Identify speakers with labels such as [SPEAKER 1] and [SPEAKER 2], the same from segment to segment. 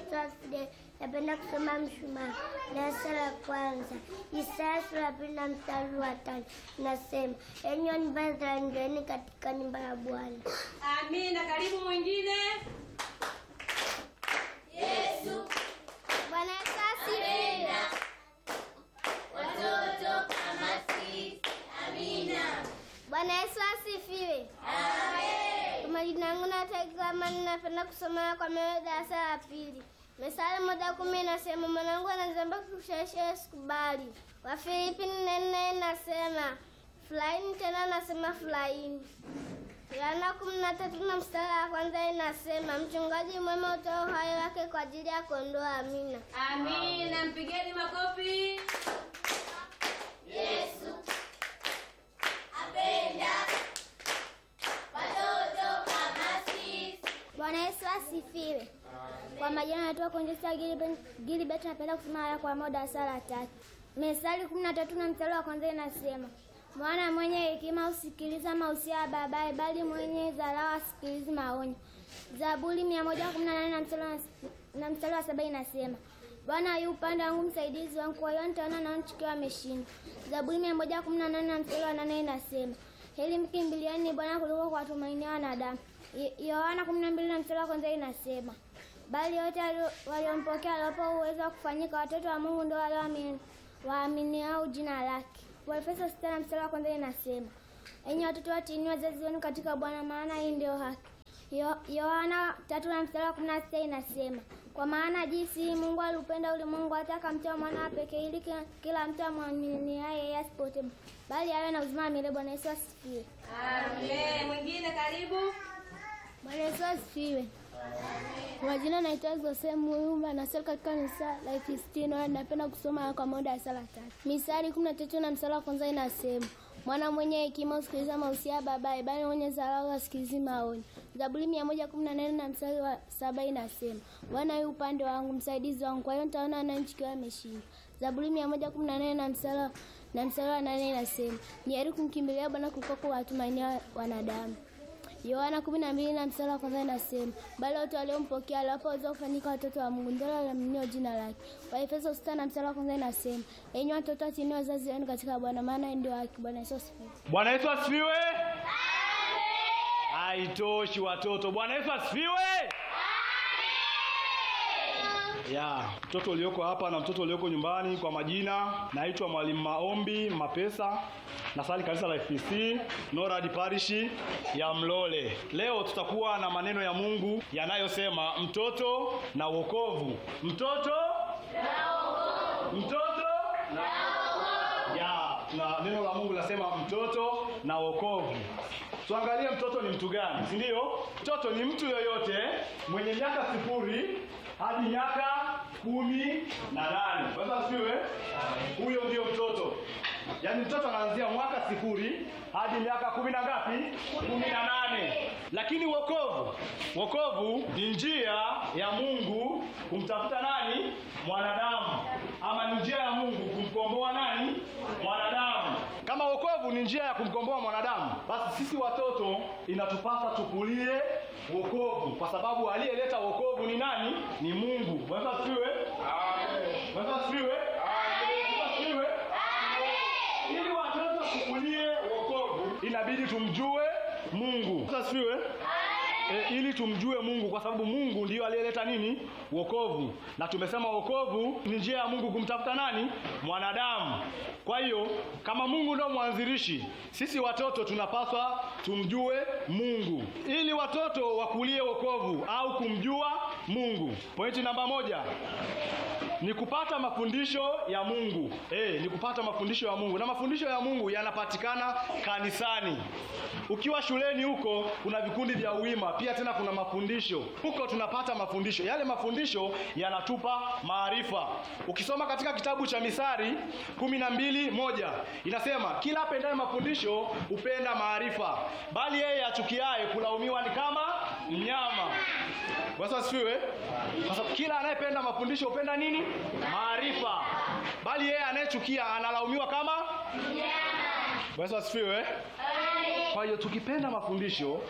[SPEAKER 1] Yesu asifiwe. Napenda kusoma Mshumaa darasa la kwanza, Isaya sura ya pili na mstari wa tano nasema, enyi wa nyumba ya Israeli, ingieni katika nyumba ya Bwana.
[SPEAKER 2] Amina. Karibu mwingine.
[SPEAKER 1] Bwana Yesu asifiwe. Bwana Yesu asifiwe. Kwa majina yangu natakiwa Amani, napenda kusoma kwa meo darasa la pili. Methali moja kumi inasema mwanangu anazamba kushawisha sikubali. Wafilipi nne nne inasema furahini, tena nasema furahini. Yohana kumi na tatu na mstari wa kwanza inasema mchungaji mwema hutoa uhai wake kwa ajili ya kondoo. Amina.
[SPEAKER 2] Amina. Mpigeni makofi.
[SPEAKER 1] Bwana Yesu asifiwe. Kwa majina naitwa Konjesta Gilibert, napenda kusoma haya kwa moja darasa la tatu. Methali kumi na tatu na mstari wa kwanza inasema mwana mwenye hekima husikiliza mausia ya babaye, bali mwenye dharau hasikilizi maonyo. Zaburi mia moja kumi na nane na mstari wa- na mstari wa saba inasema Bwana yu upande wangu, msaidizi wangu, kwa hiyo nitaona nao nikiwa ameshindwa. Zaburi mia moja kumi na nane na mstari wa nane inasema heri mkimbiliani Bwana kuliko kuwatumainia wanadamu. Yo- Yohana kumi na mbili na mstari wa kwanza inasema bali yote walio- waliompokea aliwapa uwezo wa kufanyika watoto wa Mungu, ndio wale waamini- waaminiao jina lake. Waefeso sita na mstari wa kwanza inasema enyi watoto watiini wazazi wenu katika Bwana, maana hii ndio haki. Yo- Yohana tatu na mstari wa kumi na sita inasema kwa maana jinsi hii Mungu aliupenda ulimwengu hata akamtoa mwana wa pekee ili kila, kila mtu amwaminiaye yeye asipotee bali awe na uzima wa milele. Bwana Yesu asifiwe.
[SPEAKER 2] Amen. Mwingine karibu.
[SPEAKER 1] Bwana Yesu asifiwe. Kwa majina naitwa Jose Muumba nasali katika kanisa la Efistino. Napenda kusoma kwa moja darasa la tatu. Misali kumi na tatu na mstari wa kwanza inasema mwana mwenye hekima husikiliza mausia ya babaye, bali mwenye dharau hasikilizi maonyo. Zaburi mia moja kumi na nane na mstari wa saba inasema Bwana yu upande wangu, msaidizi wangu, kwa hiyo nitaona nchi ikiwa imeshinda. Zaburi mia moja kumi na nane na mstari wa- na mstari wa nane inasema ni heri kumkimbilia Bwana kuliko kuwatumainia wanadamu. Yohana kumi na mbili na mstari wa kwanza inasema bali wote waliompokea aliwapa uwezo wa kufanyika watoto wa Mungu, ndio walioaminio jina lake. Waefeso sita na mstari wa kwanza inasema enyi watoto watiini wazazi wenu katika Bwana, maana hii ndio haki. Bwana Yesu asifiwe.
[SPEAKER 3] Bwana Yesu asifiwe. Haitoshi watoto. Bwana Yesu asifiwe. Ya, mtoto ulioko hapa na mtoto ulioko nyumbani, kwa majina naitwa Mwalimu Maombi Mapesa, nasali kanisa la FPC Norad Parish ya Mlole. Leo tutakuwa na maneno ya Mungu yanayosema mtoto na wokovu. Mtoto na wokovu. Mtoto na wokovu. Ya, na neno la Mungu linasema mtoto na wokovu. Tuangalie mtoto ni mtu gani, si ndio? Mtoto ni mtu yoyote mwenye miaka sifuri hadi miaka kumi na nane. Sasa asifiwe, huyo ndio mtoto. Yaani mtoto anaanzia mwaka sifuri hadi miaka kumi na ngapi? Kumi na nane. Lakini wokovu, wokovu ni njia ya Mungu kumtafuta nani? Mwanadamu, ama ni njia ya Mungu kumkomboa nani? Mwanadamu. Kama wokovu ni njia ya kumkomboa mwanadamu, basi sisi watoto inatupasa tukulie wokovu, kwa sababu aliyeleta wokovu ni nani? Ni Mungu. Bwana asifiwe. Amen. Bwana asifiwe. Amen. Bwana asifiwe. Amen. Ili watoto tukulie wokovu, inabidi tumjue Mungu. Bwana asifiwe. E, ili tumjue Mungu kwa sababu Mungu ndiyo aliyeleta nini? Wokovu. Na tumesema wokovu ni njia ya Mungu kumtafuta nani? Mwanadamu. Kwa hiyo kama Mungu ndio mwanzilishi, sisi watoto tunapaswa tumjue Mungu ili watoto wakulie wokovu au kumjua Mungu. Pointi namba moja ni kupata mafundisho ya Mungu. Eh, ni kupata mafundisho ya Mungu, na mafundisho ya Mungu yanapatikana kanisani. Ukiwa shuleni huko kuna vikundi vya uwima, pia tena kuna mafundisho huko, tunapata mafundisho. Yale mafundisho yanatupa maarifa. Ukisoma katika kitabu cha Misari kumi na mbili moja inasema kila apendaye mafundisho hupenda maarifa, bali yeye achukiaye kulaumiwa ni kama mnyama. Bwana asifiwe. Sasa kila anayependa mafundisho hupenda nini? Maarifa. Bali yeye anayechukia analaumiwa kama Bwana asifiwe. Kwa hiyo tukipenda mafundisho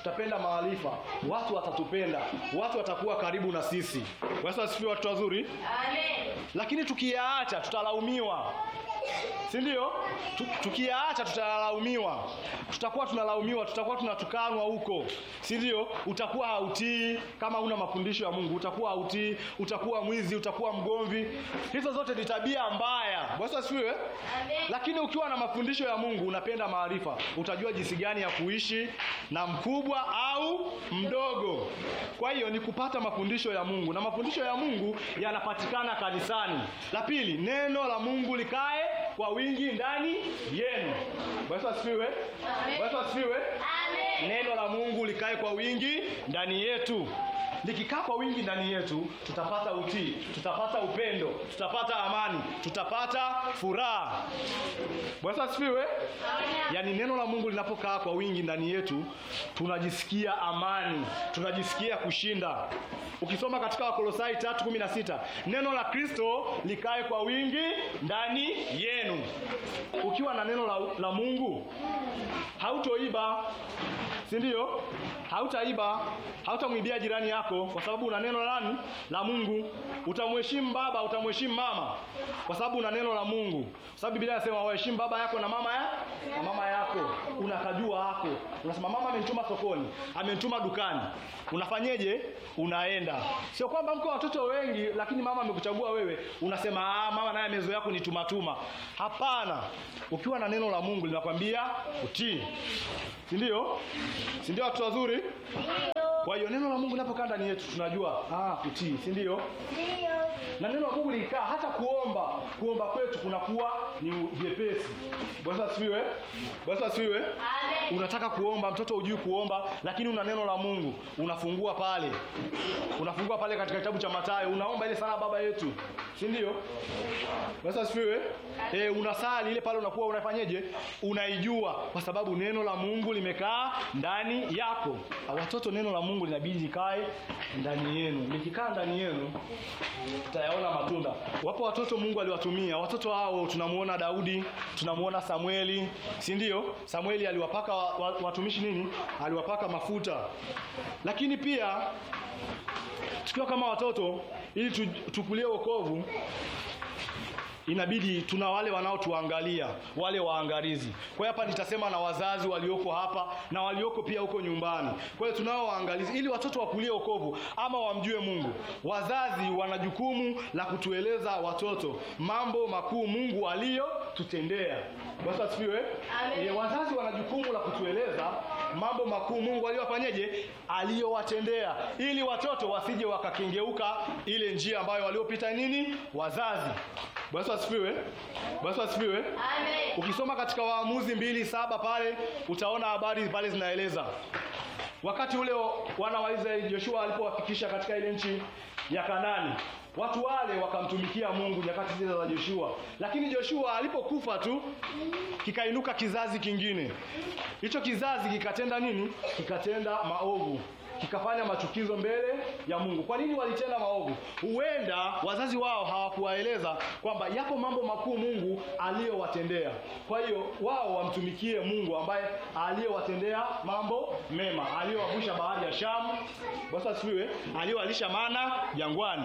[SPEAKER 3] tutapenda maarifa, watu watatupenda, watu watakuwa karibu na sisi. Basi asifiwe, watu wazuri.
[SPEAKER 2] Amen.
[SPEAKER 3] Lakini tukiyaacha tutalaumiwa, si ndio? Tu- Tukiyaacha tutalaumiwa, tutakuwa tunalaumiwa, tutakuwa tunatukanwa huko, si ndio? Utakuwa hautii kama una mafundisho ya Mungu, utakuwa hautii, utakuwa mwizi, utakuwa mgomvi. Hizo zote ni tabia mbaya. Basi asifiwe. Lakini ukiwa na mafundisho ya Mungu, unapenda maarifa, utajua jinsi gani ya kuishi na mkubwa au mdogo. Kwa hiyo ni kupata mafundisho ya Mungu, na mafundisho ya Mungu yanapatikana kanisani. La pili, neno la Mungu likae kwa wingi ndani yenu. Bwana asifiwe. Bwana asifiwe. Neno la Mungu likae kwa wingi ndani yetu. Likikaa kwa wingi ndani yetu, tutapata utii, tutapata upendo, tutapata amani, tutapata furaha. Bwana asifiwe. Yaani neno la Mungu linapokaa kwa wingi ndani yetu, tunajisikia amani, tunajisikia kushinda. Ukisoma katika Wakolosai 3:16, neno la Kristo likae kwa wingi ndani yenu. Ukiwa na neno la, la Mungu hautoiba, si ndio? Hautaiba, hautamwibia jirani yako kwa sababu una neno la nani? La Mungu. Utamheshimu baba, utamheshimu mama kwa sababu una neno la Mungu. Kwa sababu Biblia inasema waheshimu baba yako na mama ya na mama yako. Unakajua hako. Unasema mama amenituma sokoni, amenituma dukani. Unafanyeje? Unaenda. Sio kwamba mko watoto wengi lakini mama amekuchagua wewe. Unasema ah, mama naye amezoea kunitumatuma. Hapana. Ukiwa na neno la Mungu linakwambia utii. Si ndio? Si ndio watu wazuri? Kwa hiyo neno la Mungu linapokaa ndani yetu tunajua ah, kutii, si ndio? Na neno la Mungu likaa hata kuomba, kuomba kwetu kunakuwa ni vyepesi. Bwana asifiwe. Bwana asifiwe. Unataka kuomba, mtoto hujui kuomba, lakini una neno la Mungu, unafungua pale. Unafungua pale katika kitabu cha Mathayo, unaomba ile sala baba yetu. Si ndio? Bwana asifiwe. Eh, unasali ile pale unakuwa unafanyeje? Unaijua kwa sababu neno la Mungu limekaa ndani yako. Watoto, neno la Mungu linabidi likae ndani yenu. Likikaa ndani yenu tutayaona matunda. Wapo watoto Mungu aliwatumia. Watoto hao tunamuona Daudi, tunamuona Samueli, si ndio? Samueli aliwapaka wa, wa, watumishi nini? Aliwapaka mafuta. Lakini pia tukiwa kama watoto ili tu, tukulie wokovu inabidi tuna wale wanaotuangalia wale waangalizi. Kwa hiyo hapa nitasema na wazazi walioko hapa na walioko pia huko nyumbani. Kwa hiyo tunao waangalizi ili watoto wakulie wokovu ama wamjue Mungu. Wazazi wana jukumu la kutueleza watoto mambo makuu Mungu aliyotutendea. Bwana asifiwe. E, wazazi wana jukumu la kutueleza mambo makuu Mungu aliyofanyeje, aliyowatendea, ili watoto wasije wakakengeuka ile njia ambayo waliopita nini wazazi. Bwana asifiwe. Bwana asifiwe.
[SPEAKER 2] Amen.
[SPEAKER 3] Ukisoma katika Waamuzi mbili saba pale utaona habari pale zinaeleza wakati ule wana wa Israeli Joshua alipowafikisha katika ile nchi ya Kanani, watu wale wakamtumikia Mungu nyakati zile za Joshua, lakini Joshua alipokufa tu kikainuka kizazi kingine. Hicho kizazi kikatenda nini? Kikatenda maovu kikafanya machukizo mbele ya Mungu. Kwa nini walitenda maovu? Huenda wazazi wao hawakuwaeleza kwamba yapo mambo makuu Mungu aliyowatendea. Kwa hiyo wao wamtumikie Mungu ambaye aliyowatendea mambo mema, aliyowavusha bahari ya Shamu, Bwana asifiwe, aliyowalisha mana jangwani.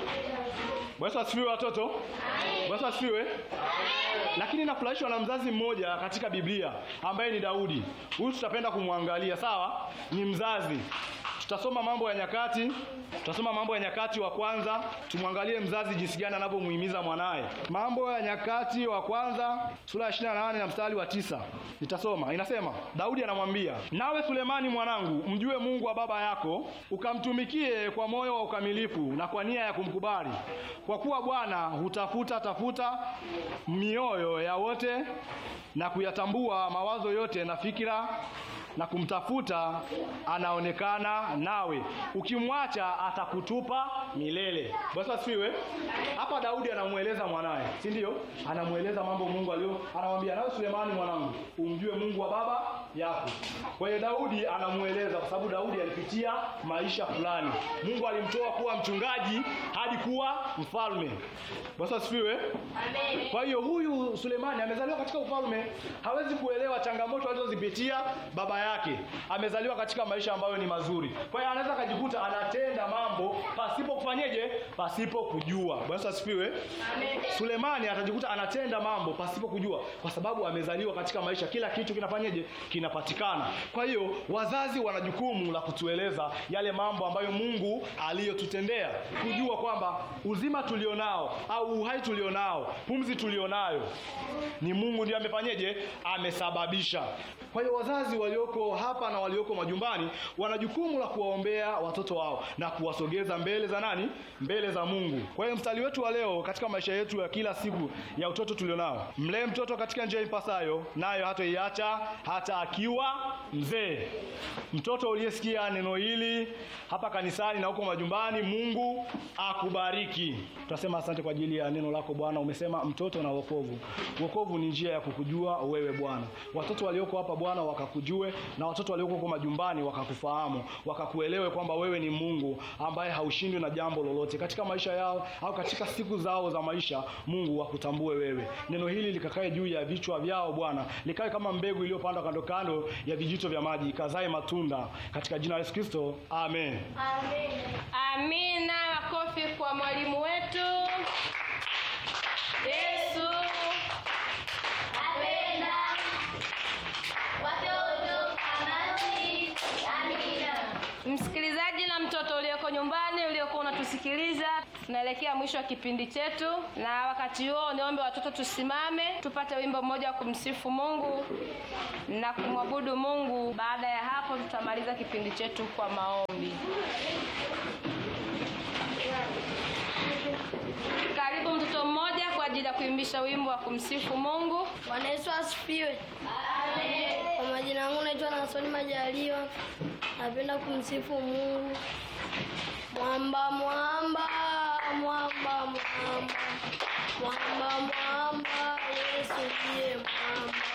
[SPEAKER 3] Bwana asifiwe watoto. Bwana asifiwe. Lakini nafurahishwa na mzazi mmoja katika Biblia ambaye ni Daudi. Huyu tutapenda kumwangalia, sawa? Ni mzazi. Tutasoma mambo ya nyakati, tutasoma mambo ya nyakati wa kwanza, tumwangalie mzazi jinsi gani anavyomuhimiza mwanaye. Mambo ya nyakati wa kwanza sura ya 28 na mstari wa tisa. Nitasoma. Inasema, Daudi anamwambia, "Nawe Sulemani mwanangu, mjue Mungu wa baba yako, ukamtumikie kwa moyo wa ukamilifu na kwa nia ya kumkubali. Kwa kuwa Bwana hutafuta tafuta mioyo ya wote na kuyatambua mawazo yote na fikira na kumtafuta anaonekana nawe, ukimwacha atakutupa milele. Bwana asifiwe. Hapa Daudi anamweleza mwanaye, si ndio? Anamweleza mambo Mungu alio, anamwambia nawe Sulemani mwanangu, umjue Mungu wa baba yako. Kwa hiyo Daudi anamueleza kwa sababu Daudi alipitia maisha fulani. Mungu alimtoa kuwa mchungaji hadi kuwa mfalme. Bwana asifiwe. Kwa hiyo huyu Sulemani amezaliwa katika ufalme, hawezi kuelewa changamoto alizozipitia baba yake. Amezaliwa katika maisha ambayo ni mazuri. Kwa hiyo anaweza akajikuta anatenda mambo pasipo kufanyeje? Pasipo kujua. Bwana asifiwe. Sulemani atajikuta anatenda mambo pasipo kujua kwa sababu amezaliwa katika maisha, kila kitu kinafanyeje? Kinapatikana. Kwa hiyo wazazi wana jukumu la kutueleza yale mambo ambayo Mungu aliyotutendea, kujua kwamba uzima tulionao au uhai tulionao, pumzi tulionayo ni Mungu ndiye amefanyeje? Amesababisha. Kwa hiyo wazazi walioko hapa na walioko majumbani wana jukumu la kuwaombea watoto wao na kuwasogeza mbele za nani? Mbele za Mungu. Kwa hiyo mstari wetu wa leo katika maisha yetu ya kila siku ya utoto tulionao, mlee mtoto katika njia ipasayo, nayo hatoiacha hata akiwa mzee. Mtoto uliyesikia neno hili hapa kanisani na huko majumbani, Mungu akubariki. Tunasema asante kwa ajili ya neno lako Bwana. Umesema mtoto na wokovu. Wokovu ni njia ya kukujua wewe Bwana. Watoto walioko hapa Bwana wakakujue, na watoto walioko huko majumbani wakakufahamu, wakakuelewe kwamba wewe ni Mungu ambaye haushindwi na jambo lolote katika maisha yao au katika siku zao za maisha. Mungu wakutambue wewe. Neno hili likakae juu ya vichwa vyao Bwana, likawe kama mbegu iliyopandwa kando kando ya vijito vya maji, ikazae matunda katika jina la Yesu Kristo, amen.
[SPEAKER 2] Amina. Makofi kwa mwalimu wetu. Yesu Msikilizaji na mtoto ulioko nyumbani uliokuwa unatusikiliza, tunaelekea mwisho wa kipindi chetu, na wakati huo niombe watoto tusimame tupate wimbo mmoja wa kumsifu Mungu na kumwabudu Mungu. Baada ya hapo, tutamaliza kipindi chetu kwa maombi. Karibu mtoto mmoja kwa ajili ya kuimbisha wimbo wa kumsifu Mungu.
[SPEAKER 4] Bwana Yesu asifiwe. Kwa majina yangu naitwa Nasoni Majaliwa. Napenda kumsifu Mungu. Mwamba mwamba mwamba mwamba mwamba mwamba Yesu ndiye mwamba.